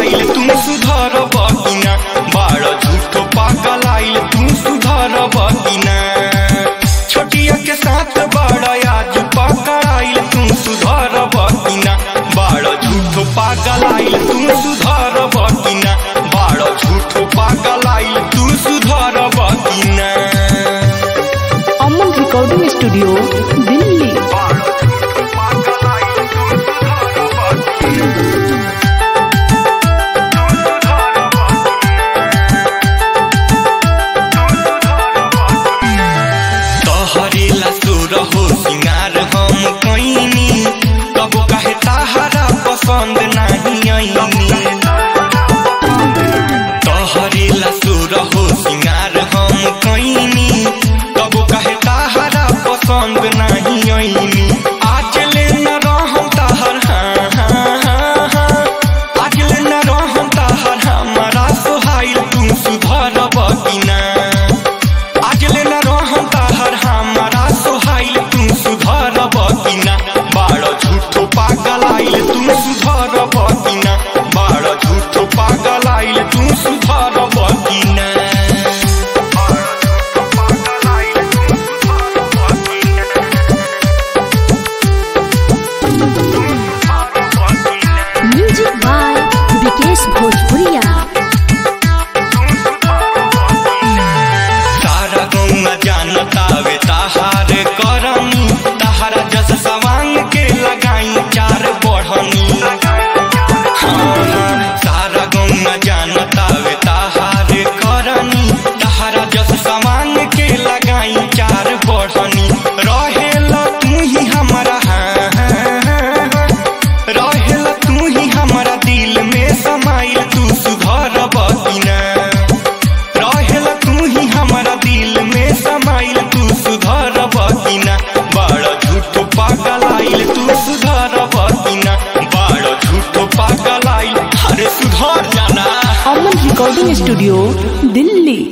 आइल तू सुधर बकिना बाड़ झूठो पागल आइल तू सुधर बकिना छोटिया के साथ बड़ा आज पकड़ आइल तू सुधर बकिना बाड़ झूठो पागल आइल तू सुधर बकिना बाड़ झूठो पागल आइल तू सुधर बकिना अमन रिकॉर्डिंग स्टूडियो दिल्ली तोहरेला सुर हो सिंगार हम कैनी कब कहे ताहरा पसंद नहीं आईनी तोहरेला सुर हो सिंगार हम कैनी कब कहे ताहरा पसंद नहीं आईनी आज ले न रहम ताहर हाँ हाँ हाँ हाँ आज ले न रहम ताहर हमारा सोहाइल तू सुधर बकिना आज ले न रहम ताहर हमारा सोहाइल तू सुधर बकिना बाड़ झूठो पागल आइल तू सुधर बकिना बाड़ झूठो पागल आइल तू सुधर बकिना म्यूजिक बाय विकेश भोजपुरिया तारा गौना जानतावे ताहार करनी ताहारा जस सवांग के लगाई चार बढ़नी हाँ, हाँ, तारा गौना जानतावे ताहार करनी ताहारा जस सवांग के लगाई चार बढ़नी रहेला तू ही हमारा हाँ, हाँ, हाँ, हाँ। रहेला तू ही हमारा दिल में समाइल तू सुधर बकिना रहेला तू ही हमारा दिल में समाइल तू सुधर बकिना बड़ झूठो पागल आइल तू सुधर बकिना बड़ झूठो पागल आइल अरे सुधर जाना अमन रिकॉर्डिंग स्टूडियो दिल्ली